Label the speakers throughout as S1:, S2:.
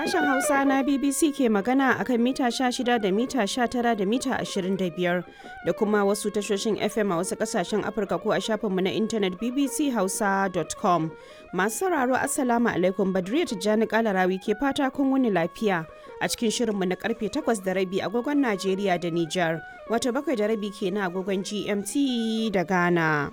S1: Sashen Hausa na BBC ke magana akan mita 16 da mita 19 da mita 25 da kuma wasu tashoshin FM a wasu kasashen Afirka ko a shafinmu na intanet bbchausa.com. Masu sauraro Assalamu alaikum Badriya Tijjani Kalarawi ke fata kun wuni lafiya a cikin shirinmu na karfe 8 da rabi agogon Najeriya da Nijar, wato bakwai da rabi ke na agogon GMT da Ghana.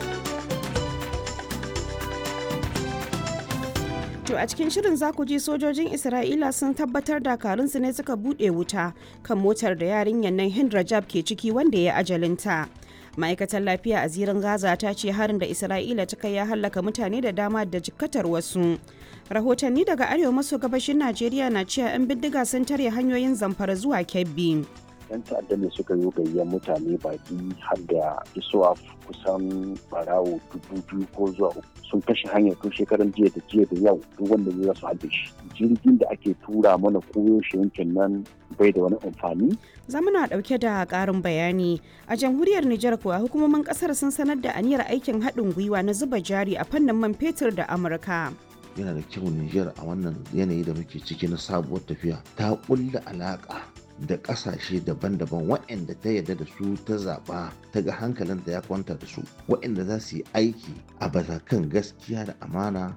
S1: To a cikin shirin za ku ji sojojin Isra'ila sun tabbatar dakarunsu ne suka buɗe wuta kan motar da yarinyar nan Hind Rajab ke ciki wanda ya ajalinta. Ma'aikatar lafiya a zirin Gaza ta ce harin da Isra'ila ta kai ya hallaka mutane da dama da jikkatar wasu. Rahotanni daga arewa maso gabashin Najeriya na cewa 'yan bindiga sun tare hanyoyin zamfara zuwa Kebbi.
S2: yan ta'adda ne suka yi gayyar mutane baki har da isuwa kusan barawo dubu biyu ko zuwa uku sun kashe hanyar tun shekaran jiya da jiya da yau duk wanda zai su haɗe shi jirgin da ake tura mana koyo shi yankin nan bai da wani amfani
S1: zamana ɗauke da ƙarin bayani a jamhuriyar Nijar kuwa hukumomin ƙasar sun sanar da aniyar aikin haɗin gwiwa na zuba jari a fannin man fetur da Amurka.
S3: yana da kyau Nijar a wannan yanayi da muke ciki na sabuwar tafiya ta ƙulla alaƙa da ƙasashe daban-daban waɗanda ta yarda da su ta zaɓa ta ga hankalinta ya kwanta da su waɗanda za su yi aiki a kan gaskiya da amana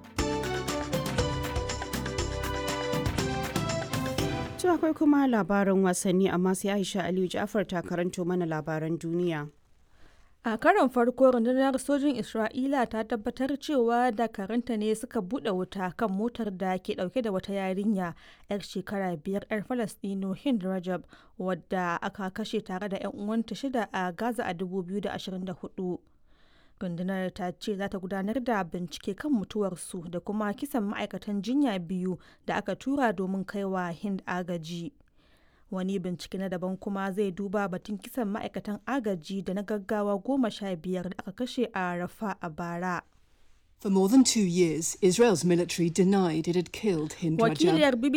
S1: To akwai kuma labaran wasanni amma sai Aisha Aliyu Ja'far ta karanto mana labaran duniya.
S4: A karon farko rundunar sojin Isra'ila ta tabbatar cewa dakaranta ne suka buɗe wuta kan motar da ke ɗauke da wata yarinya 'yar shekara biyar 'yar Falastino Hind Rajab wadda aka kashe tare da 'yan uwanta shida a Gaza a 2024. Rundunar ta ce za ta gudanar da bincike kan mutuwarsu da kuma kisan ma'aikatan jinya biyu da aka tura domin kaiwa Hind agaji. wani bincike na daban kuma zai duba batun kisan ma'aikatan agaji da na gaggawa goma sha biyar da aka kashe a rafa a bara
S5: For more than two years, Israel's military denied it had killed Hind Rajab.
S4: wakiliyar